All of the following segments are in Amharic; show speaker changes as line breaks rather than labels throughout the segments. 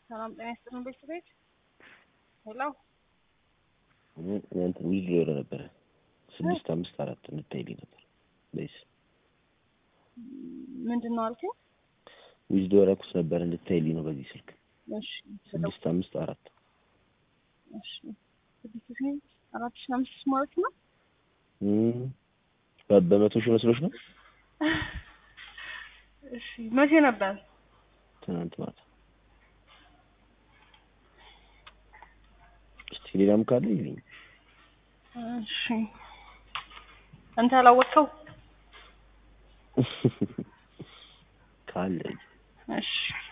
ሰላም ጤና ይስጥልን ቤተሰቤት ሄሎ
እንትን ዊዝድሮ ወደ ነበረ ስድስት አምስት አራት እንታይልኝ ነበር በይስ
ምንድን ነው አልከኝ?
ዊዝድሮ ያደረኩት ነበር እንድታይልኝ ነው በዚህ ስልክ
እሺ
ስድስት አምስት አራት
እሺ ስድስት ሺህ አራት ሺህ አምስት ሺህ ማለት ነው።
እም፣ በ- በመቶ ሺህ መስሎች ነው
እሺ መቼ ነበር?
ትናንት ማታ። እስቲ ሌላም ካለ ይልኝ።
እሺ አንተ ያላወቅከው?
ካለ
እሺ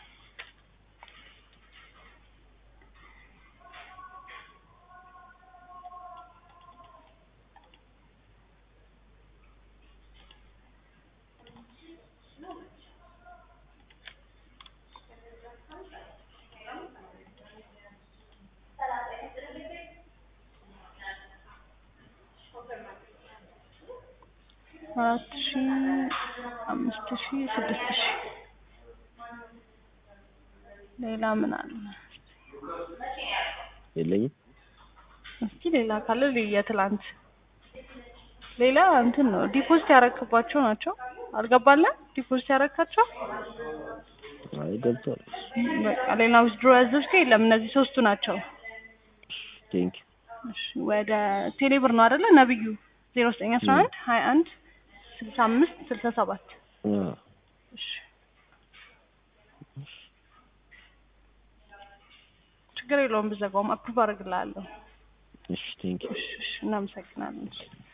አራት ሺህ አምስት ሺህ ስድስት ሺህ ሌላ ምን አለ?
የለኝም።
እስኪ ሌላ ካለ የትላንት ሌላ እንትን ነው ዲፖዚት ያረክባቸው ናቸው። አልገባለን ዲፖዚት ያረካቸው
አይ ገብቷል።
በቃ ሌላ ዊዝድሮ ያዘዝከው የለም። እነዚህ ሶስቱ ናቸው።
ቴንክ
እሺ ወደ ቴሌብር ነው አይደለ? ነብዩ ዜሮ ዘጠኝ አስራ አንድ ሀያ አንድ ስልሳ አምስት ስልሳ ሰባት
ዩ
እሺ ችግር የለውም ብዘጋውም አፕሩቭ አደርግልሃለሁ።
እሺ ቴንክ ዩ
እሺ እሺ እናመሰግናለን።